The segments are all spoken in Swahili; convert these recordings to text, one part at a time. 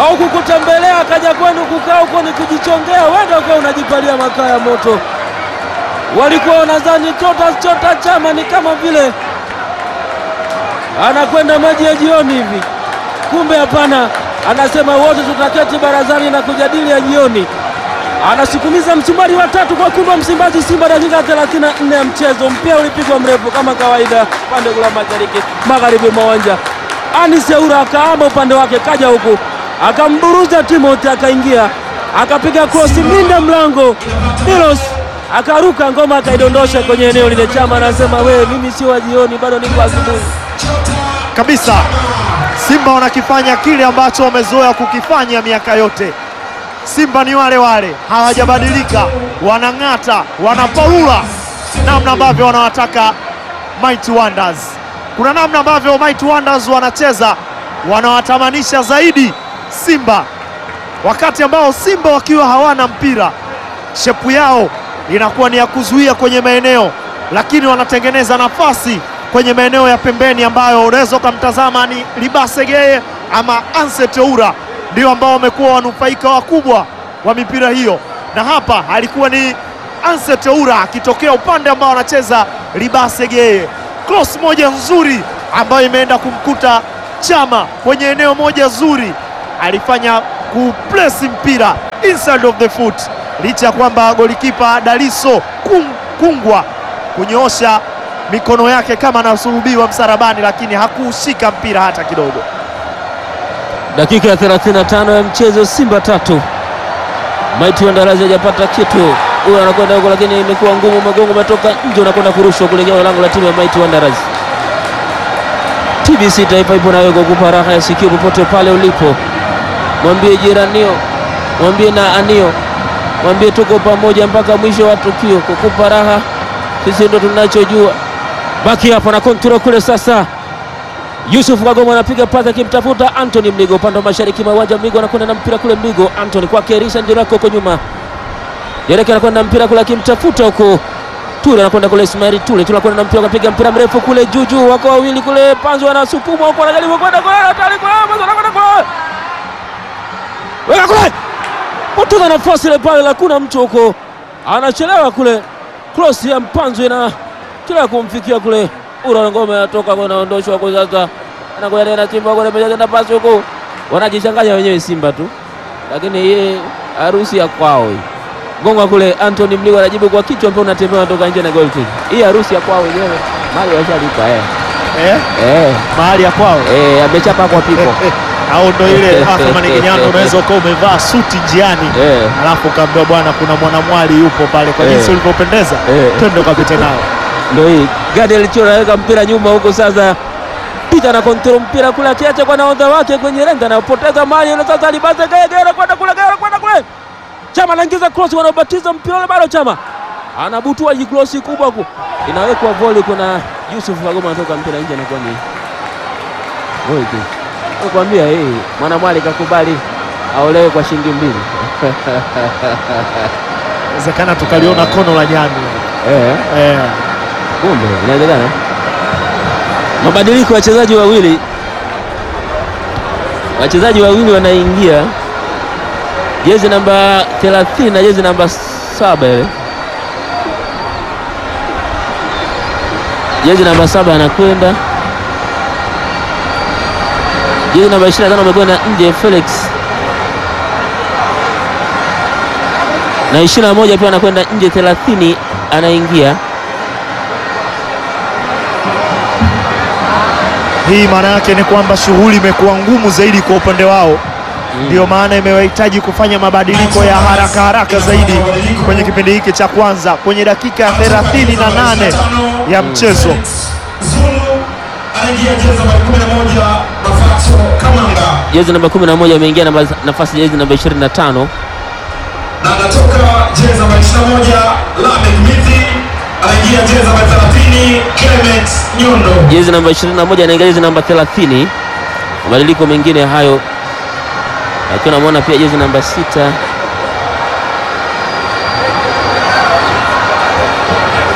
au kukutembelea akaja kwenu kukaa huko ni kujichongea, wenda ukawa unajipalia makaa ya moto. Walikuwa wanadhani chota chota chama ni kama vile anakwenda maji ya jioni hivi, kumbe hapana. Anasema wote tutaketi barazani na kujadili ya jioni. Anasukumiza msumari wa tatu kwa kumba Msimbazi Simba, dakika 34 ya mchezo. Mpira ulipigwa mrefu kama kawaida, pande la mashariki magharibi mwa uwanja. Anis Yaura akaamba upande wake, kaja huku akamburuza Timothy, akaingia akapiga krosi minda mlango Milos akaruka ngoma akaidondosha kwenye eneo lile. Chama anasema we, mimi sio wa jioni, bado niko asubuhi kabisa. Simba wanakifanya kile ambacho wamezoea kukifanya miaka yote. Simba ni wale wale, hawajabadilika, wanang'ata, wanapaula namna ambavyo wanawataka Mighty Wonders. Kuna namna ambavyo Mighty Wonders wanacheza, wanawatamanisha zaidi Simba, wakati ambao Simba wakiwa hawana mpira, shepu yao inakuwa ni ya kuzuia kwenye maeneo, lakini wanatengeneza nafasi kwenye maeneo ya pembeni ambayo unaweza ukamtazama ni Libasegeye ama Anset Oura ndio ambao wamekuwa wanufaika wakubwa wa mipira hiyo, na hapa alikuwa ni Anset Oura akitokea upande ambao anacheza Libasegeye. Cross moja nzuri ambayo imeenda kumkuta Chama kwenye eneo moja zuri, alifanya kuplesi mpira inside of the foot, licha ya kwamba golikipa Daliso Kung, Kungwa kunyoosha mikono yake kama anasulubiwa msarabani, lakini hakuushika mpira hata kidogo. Dakika ya 35 ya mchezo, Simba tatu Mighty Wonders hajapata kitu. Huyo anakwenda huko, lakini imekuwa ngumu, magongo umetoka nje, unakwenda kurushwa kuelekea lango la timu ya Mighty Wonders. TBC Taifa ipo nawe kukupa raha ya sikio popote pale ulipo. Mwambie jiranio, mwambie na anio, mwambie tuko pamoja mpaka mwisho wa tukio, kukupa raha sisi ndo tunachojua. Baki hapo na kontrol kule sasa. Yusuf Kagoma anapiga pasi akimtafuta Anthony Mligo upande wa mashariki mwa uwanja. Mligo anakwenda na mpira kule, Mligo Anthony kwake Risha Njerako huko nyuma. Jereke anakwenda na mpira kule akimtafuta huko. Ture anakwenda kule Ismail Ture, Ture anakwenda na mpira akapiga mpira mrefu kule juu juu, wako wawili kule, Panzo anasukuma huko, anajaribu kwenda kule, hatari kule, Panzo anakwenda kule. Weka kule. Poteza nafasi ile pale, hakuna mtu huko. Anachelewa kule. Cross ya Mpanzo ina kila kumfikia kule Ura ngome atoka kwa naondoshwa kwa sasa, anakuja tena Simba kwa meja na pasi huko, wanajichanganya wenyewe Simba tu, lakini yeye harusi ya kwao hii. Gonga kule Anthony Mligo anajibu kwa kichwa, mpira unatembea unatoka nje na goal kick. Hii harusi ya kwao wenyewe, mali washalipa eh Eh, eh mahali ya kwao eh, amechapa kwa pipo au ndo ile Athmani Kinyango, unaweza ukawa umevaa suti njiani eh alafu ukaambiwa bwana, kuna mwanamwali yupo pale, kwa Eh. jinsi ulivyopendeza, Eh. twende ukapite nao. ndio hii Gadiel Chura anaweka mpira nyuma huko sasa, Pita na kontrol mpira kule, akiacha kwa nahodha wake kwenye renga, anapoteza mali ile sasa. Libase Gaye Gaye anakwenda kule, Gaye anakwenda kule, Chama anaingiza cross, wanaobatiza mpira ule, bado Chama anabutua jikrosi kubwa ku inawekwa volley, kuna Yusuf Kagoma anatoka mpira nje, anakuwa ni volley kick. Nakwambia hii mwanamwali kakubali aolewe kwa shilingi mbili Inawezekana tukaliona kono la nyani eh. eh. Kumbe inawezekana. Mabadiliko ya wachezaji wawili, wachezaji wawili wanaingia, jezi namba 30 na jezi namba saba ile jezi namba saba anakwenda, jezi namba 25 amekwenda nje Felix, na 21 pia anakwenda nje, 30 anaingia Hii maana yake ni kwamba shughuli imekuwa ngumu zaidi kwa upande wao, ndio maana imewahitaji kufanya mabadiliko ya haraka haraka zaidi kwenye kipindi hiki cha kwanza, kwenye dakika ya 38 ya mchezo. Zulu anaingia jezi namba 11 Mafato Kamanga jezi namba 11 ameingia namba nafasi jezi namba 25 na anatoka jezi namba 21 Lamek Mithi anaingia jezi namba 30 Clement Nyondo. jezi namba 21 anaingia jezi namba 30. Mabadiliko mengine hayo, akiwa namwona pia jezi namba sita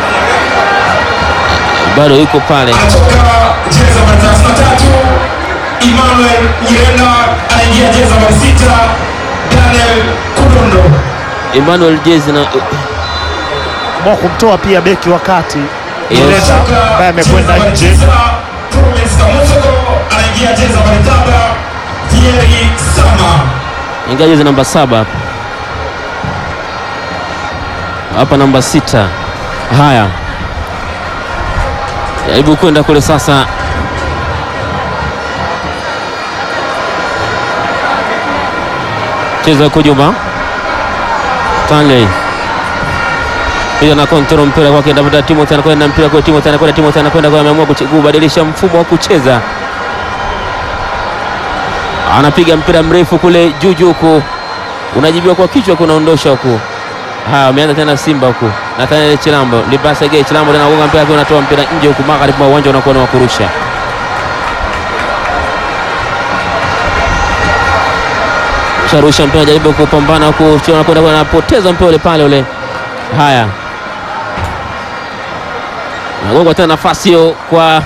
bado yuko pale. Anatoka jezi namba 33 Emmanuel Nyirenda anaingia jezi nambari sita Daniel Kudondo Emmanuel jezi na mwa kumtoa pia beki wakati Yes. Nyirenda ambaye amekwenda nje. Promise Kamusoko anaingia jezi nambari saba Thierry Sama ingia jezi namba saba hapa hapa namba sita. Haya, jaribu kwenda kule sasa. Cheza huko Juma Stanley pia na kontrol mpira kwake, ndavuta Timothy anakwenda mpira kwa Timothy anakwenda Timothy anakwenda kwa, ameamua kuche- kubadilisha mfumo wa kucheza, anapiga mpira mrefu kule juu juu huku, unajibiwa kwa kichwa, kunaondosha huku. Haya, ameanza tena Simba huku, Nathaniel Chilambo Libasa Gay Chilambo tena gonga mpira, akiwa anatoa mpira nje huku, magharibi mwa uwanja unakuwa ni wa kurusha. Sharusha mpira, jaribu kupambana huku, Chio anakwenda kwa, anapoteza mpira ule pale ule. Haya, nagonga tena nafasi hiyo kwa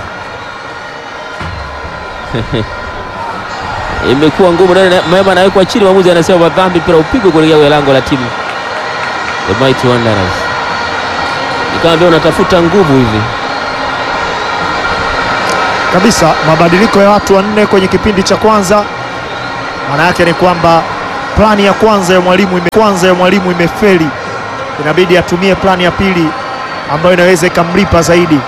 imekuwa ngumu. Nene- Mema anawekwa chini, mwamuzi anasema madhambi, mpira upigwe kuelekea kwenye lango la timu the Mighty Wanderers. Ni kama vile unatafuta nguvu hivi. kabisa mabadiliko ya watu wanne kwenye kipindi cha kwanza. Maana yake ni kwamba plani ya kwanza ya mwalimu ime, kwanza ya mwalimu imefeli, inabidi atumie plani ya pili ambayo inaweza ikamlipa zaidi.